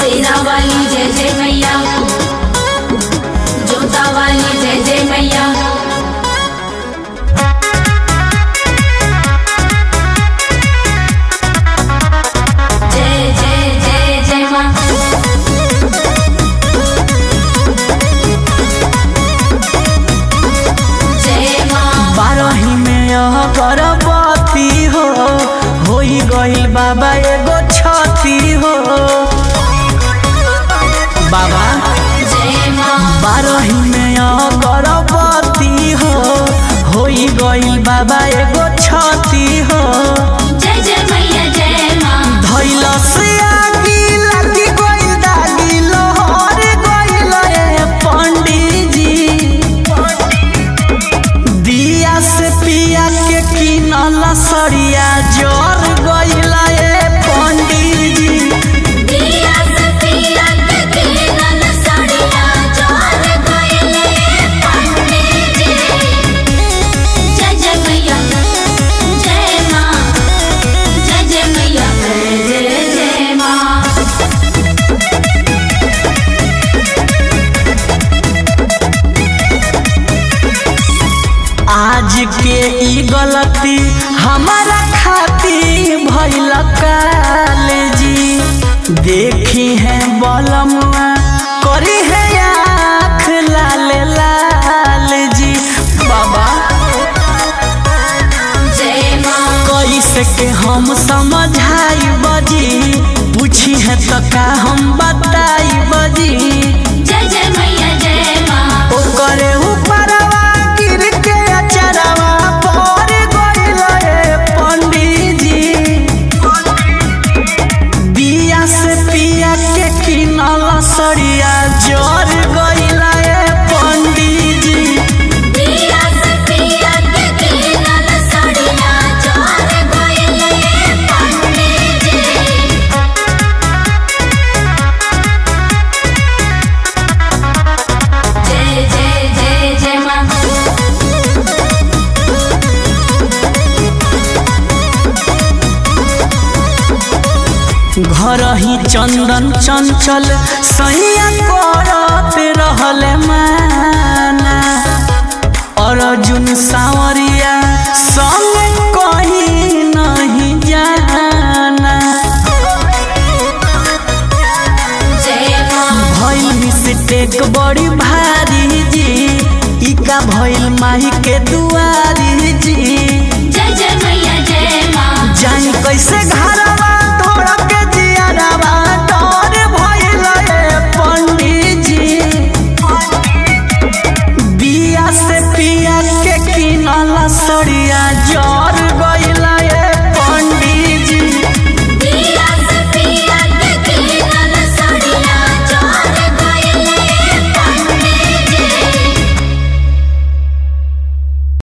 सेरा वाली जय जय मैया जोता वाली जय जय मैया जय जय जय जय माँ जय माँ बारही में यह गर्भवती हो होई गई बाबा एगो छती हो बाबा जय माँ बारही में यह गर्भवती हो होई गई बाबा एगो छती हो जय जय मैया जय माँ धैल से आगी लगी गई दागी लोहर गइल ए पंडित जी दिया से पिया के किनल सरिया जर गइल ए पंडित जी दिया सफिया के किनल साड़िया जोर गइले पंडित जी जय जय मैया जय माँ जय जय मैया जय जय जय माँ आज के ई गलती हमारा खातिर भइल काल जी देखी है बलमुआ करी है आँख लाल लाल जी बाबा जय माँ कैसे के हम समझाई बजी पूछी है तो का हम बताई बजी जय जय मैया जय माँ ओकरे ऊपरवा गिर के अचरवा पर गइल ए पंडित जी बिया से पिया के किनल सरिया जर गइल ए पंडित जी दिया सफिया के किनल साड़िया जोर गइले पंडित जी जय जय जय जय माँ घर ही चंदन चंचल सैया करत रहल माना अर्जुन सावरिया संग कहीं नहीं जाना जय माँ भइल मिस्टेक बड़ी भारी जी इका भइल माही के दुआरी जी जय जय मैया जय माँ जाई कैसे घरवा तोड़ के जियरवा डर भइल ए पंडित जी बिया से पिया के किनल सरिया जर गइल